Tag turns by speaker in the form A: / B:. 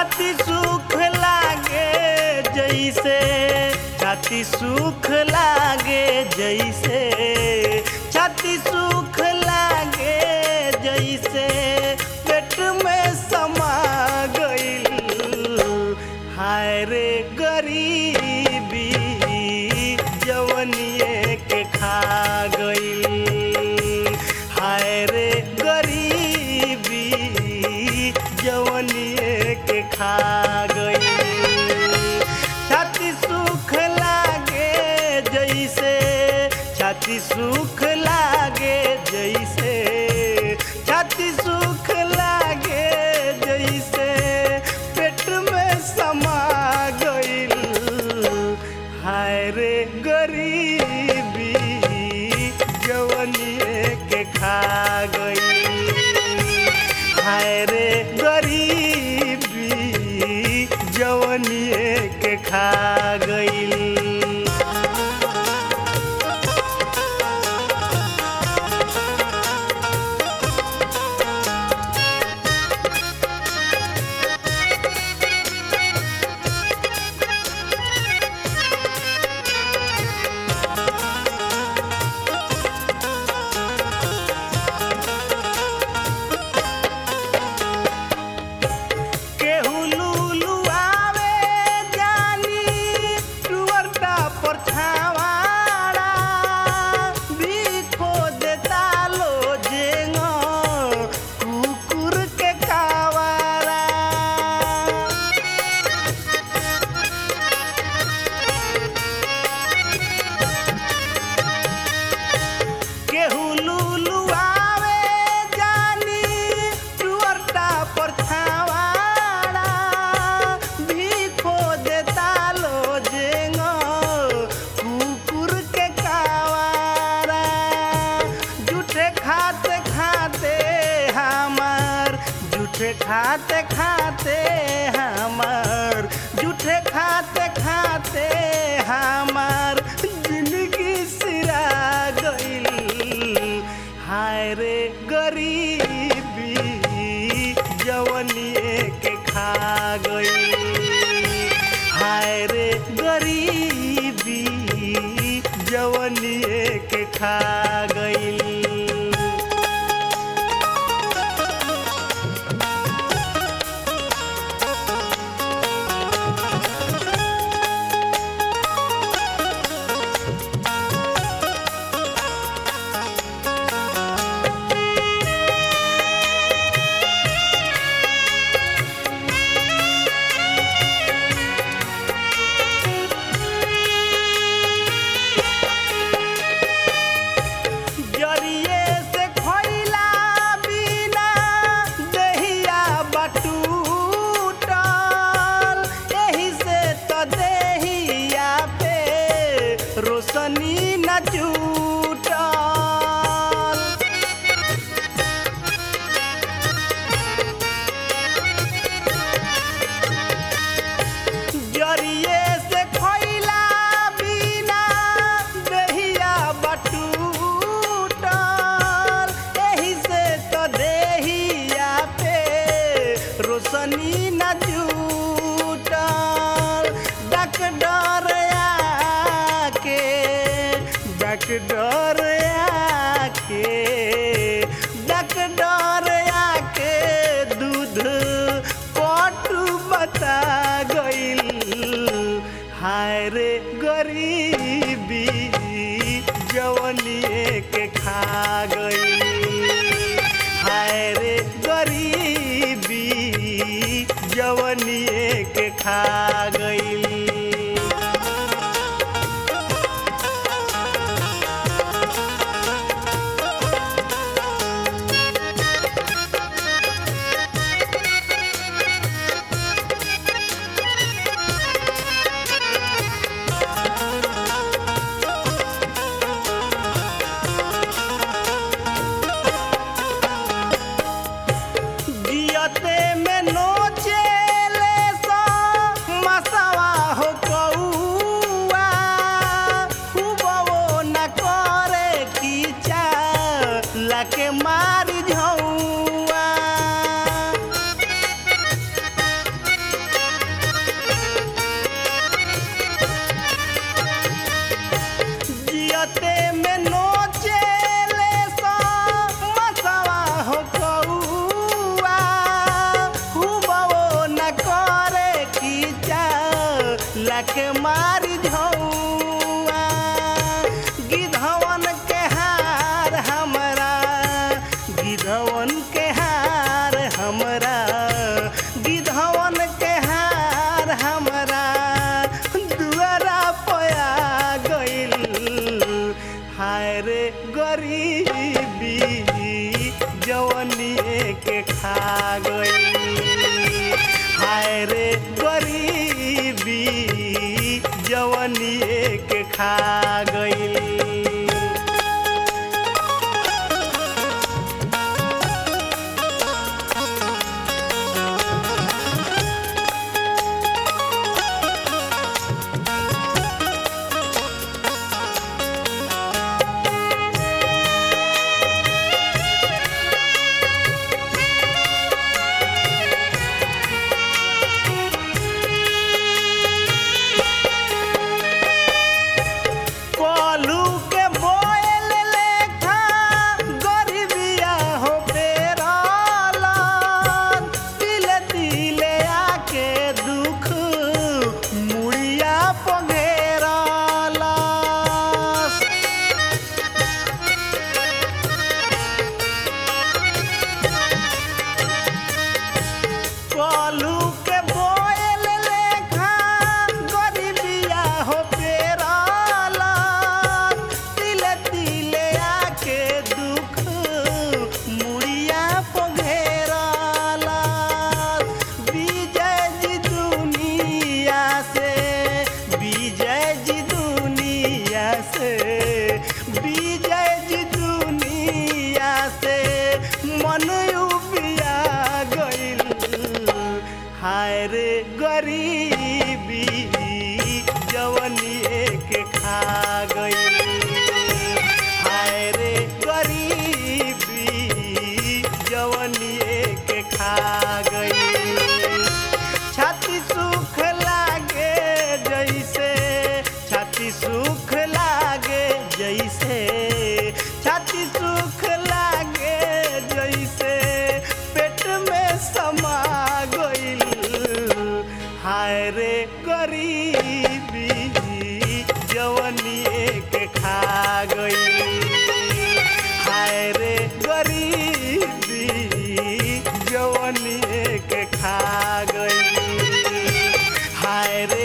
A: छाती सुख लागे जैसे छाती सुख लागे जैसे छाती सुख लागे जैसे पेट में समा गइल हाय रे गरीबी जवनिए के खा गइल हाय रे गरीबी जवनिए के खा गइल छाती सुख लागे जैसे छाती सुख लागे जैसे छाती सुख लागे जैसे पेट में समा गइल हाय रे गरीबी जवनिए के खा गइल हाय रे गरीबी जवनिए के खा गइल केहू लुलु आवे जानी टुअरटा पर छावाड़ा बिखो देता लो जेंग कुकुर के कावारा केहू लुलु आवे जानी टुअरटा पर छावाड़ा भीखो देता लो जेंग कुकुर के कावारा जूठे खाते खाते हमार जूठे खाते खाते हमार जूठे खाते खाते हमार जिंदगी सिरा गइल हाय रे गरीबी जवनिए के खा गइल हाय रे गरीबी जवनिए के खा गइल जरिए से खइला बिना दहिया बटूटल एही से त देहिया पे रोशनी न जुटल जरिए से खइला बिना दहिया बटूटल एही से तो देहिया पे रोशनी न जुटल डॉक्टर आके डॉक्टर आके डॉक्टर आके दूध पटू बता गइल हाय रे गरीबी जवनिए के खा गइल हाय रे गरीबी जवनिए के खा गइल जियते में नोचेले सा के मारी झौआ गिधवन के हार हमरा गिधवन के हार हमरा गिधवन के हार हमरा दुआरा पया गइल हाय रे गरीबी जवनिए के खा गइल हाय रे गरीबी जवनिए के खा गइल कलू के बोल लेखा गरीबिया हो पेराला तिले तिले आके दुख मुड़िया पघेराला कलू के बोल लेखा गरीबिया हो पेराला तिले तिले आके दुख मुड़िया पघेराला विजय जी दुनिया से विजय जी दुनिया से विजय जी दुनिया से मन उबिया गइल हाय रे गरीबी जवनिए के खा गइल हाय रे गरीबी जवनिए के खा गइल छाती सुख लागे जैसे छाती सुख लागे जैसे छाती सुख लागे जैसे पेट में समा गइल हाय रे गरीबी जवनिए के खा गइल हाय रे गरीबी जवनिए के खा गइल हाय रे